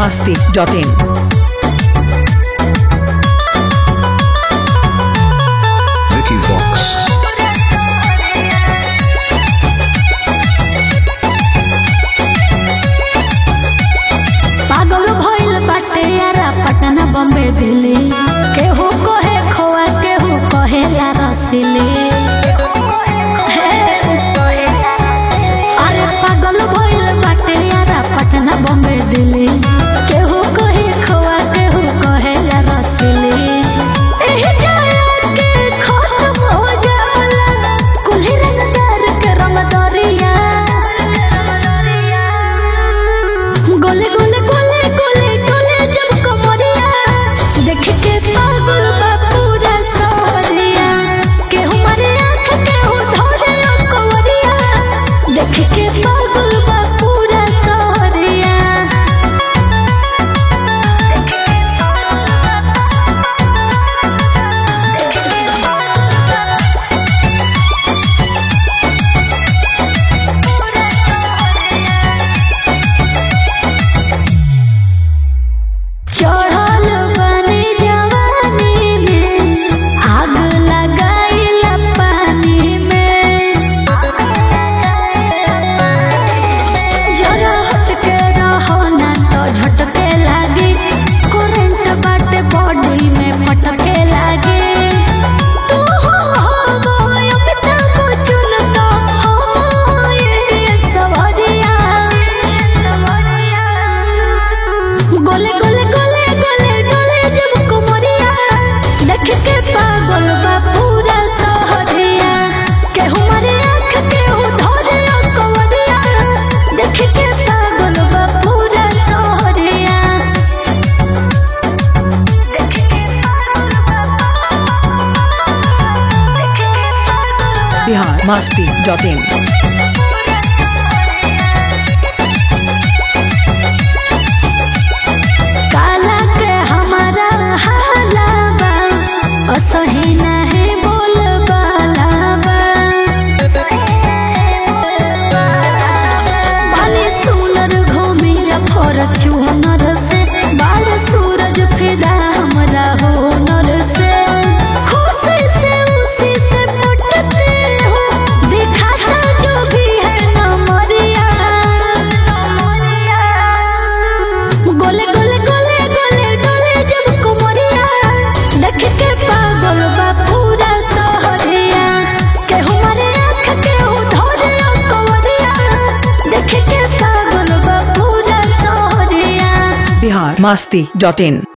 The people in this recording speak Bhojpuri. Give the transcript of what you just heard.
masti.in. Vicky Vox. पागल भइल बाटे यारा पटना बम्बे दिल्ली केहू कहे खोआ केहू कहेला रसीली हे। अरे पागल भइल बाटे यारा पटना बम्बे दिल्ली केहू कहे खोआ केहू कहेला रसीली एही जाया के खत्म हो जाला कुल्ही रंगदार के रंगदरिया गोले गोले गोले गोले गोले जब कमरिया देख के पागल बा पूरा सहरिया के हमारे आँख के हो धरे ओ कमरिया देख के पागल बा पूरा सहरिया चढ़ल बने जवानी में आग लगाइला पानी में जरा हट के रहो ना तो झटके लागी करंट बाटे बॉडी में फटके लागी तू हो हो अमिताभ बच्चन तो हो ये सवरिया गोले गोले गोले गोले गोले जब कुमरिया देख के पागल बा पूरा सहरिया के हमारे आँख के हो धरे ओ कवरिया देख के पागल बा पूरा सहरिया Bihar masti.in. काला के हमारा हाला बा असही नाही बोल बाला बा बाली सुनर घूमिर फॉर्च्यूनर से बाल सूरज फिदा हमरा होनर से खुशी से उसी से पुटते हो दिखाता जो भी है नमरिया गोले गोले गोले गोले गोले जब कुमरिया देख के पागल बा पूरा सहरिया के हमारे आँख के हो धरे ओ कवरिया देख के पागल बा पूरा सहरिया Bihar masti.in.